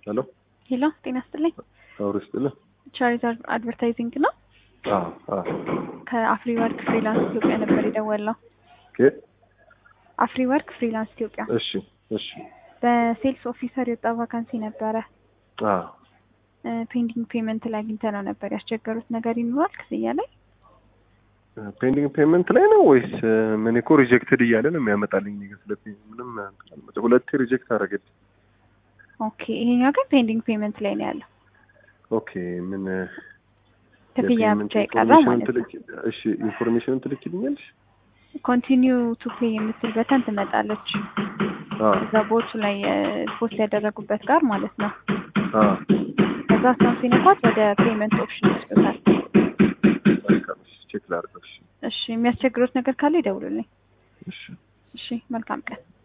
ሄሎ ሄሎ ጤና ይስጥልኝ። አውሪ ስጥልህ። ቻሪታር አድቨርታይዚንግ ነው። አዎ አዎ ከአፍሪ ወርክ ፍሪላንስ ኢትዮጵያ ነበር የደወልነው። ኦኬ አፍሪ ወርክ ፍሪላንስ ኢትዮጵያ እሺ እሺ በሴልስ ኦፊሰር የወጣ ቫካንሲ ነበረ። አዎ ፔንዲንግ ፔመንት ላይ አግኝተ ነው ነበር ያስቸገሩት ነገር ይኖራል ክፍያ ላይ ፔንዲንግ ፔመንት ላይ ነው ወይስ ምን? እኮ ሪጀክትድ እያለ ነው የሚያመጣልኝ። እኔ ጋር ስለ ምንም አልመጣም። ሁለቴ ሪጀክት አደረገልኝ። ኦኬ ይሄኛው ግን ፔንዲንግ ፔመንት ላይ ነው ያለው። ኦኬ ምን ክፍያ የፔመንት ብቻ የቀረው ኢንፎርሜሽኑን ማለት ነው። ትልክ- እሺ ኢንፎርሜሽኑን ትልክልኛለሽ? ኮንቲኒው ቱ ፔይ የምትል በተን ትመጣለች አዎ እዛ ቦቱ ላይ ፖስት ያደረጉበት ጋር ማለት ነው። አዎ ከዛ እሷን ሲነኳት ወደ ፔመንት ኦፕሽን ይወስዱታል። በቃ እሺ፣ ቼክ ላድርገው። እሺ እሺ የሚያስቸግሩት ነገር ካለ ይደውሉልኝ። እሺ እሺ መልካም ቀን።